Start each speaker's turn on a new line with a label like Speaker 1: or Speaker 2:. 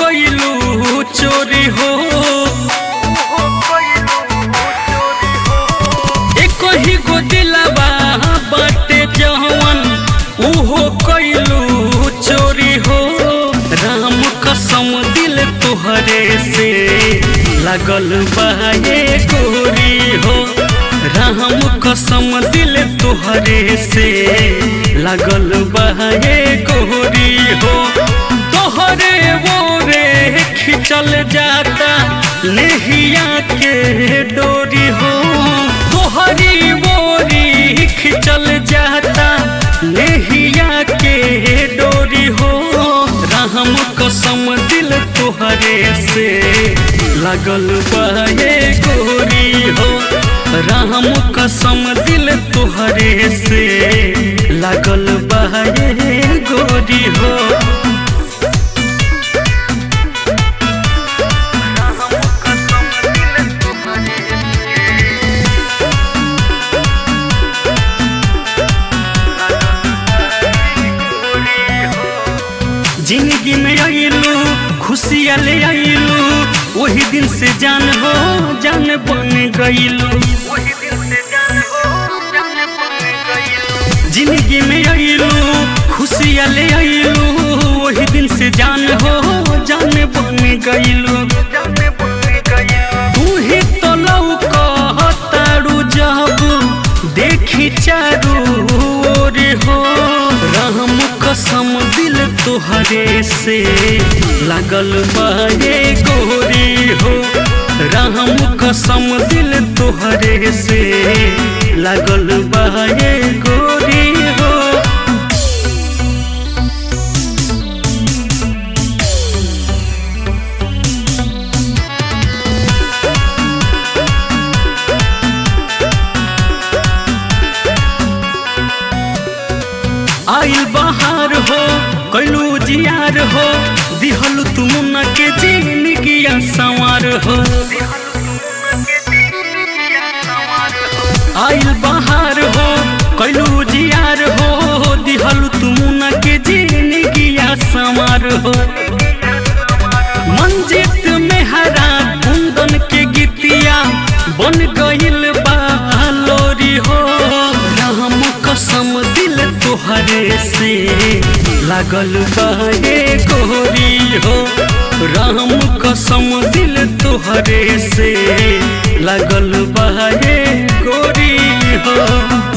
Speaker 1: कइलू चोरी हो एक ही गो दिलवा बाटे जवन उहो कइलू चोरी हो राम कसम दिल तोहरे से लगल बाए गोरी हो राम कसम दिल तोहरे से लगल बाए गोरी हो तोहरे मोरे खिंचल जाता लेहिया के डोरी हो तोहरी मोरी खिंचल जाता लेहिया के डोरी हो राम कसम दिल तोहरे से लगल बाए गोरी हो राम कसम दिल तोहरे से लगल बाए गोरी हो जिंदगी में आइलू खुशियाँ ले आइलू वही दिन से जान हो जान बन गइलू जिंदगी में आइलू खुशियाँ ले आइलू वही दिन से जान हो जान बन गइलू तू ही तो लौकतारू जब देखी चारू ओर हो राम कसम दिल तोहरे से लगल बाए गोरी हो राम कसम दिल तोहरे से लगल बाए गोरी हो आइल बहार हो कैलू जियार हो दिहल तुम न के जिंदगिया संवार हो आइल बहार हो कैलू जियार हो दिहल तुम न के जिंदगिया संवार हो मंजित में हरा कुंदन के गीतिया बन गइल बालोरी हो राम कसम दिल तोहरे से लागल बाए गोरी हो राम कसम दिल तोहरे से लागल बाए गोरी हो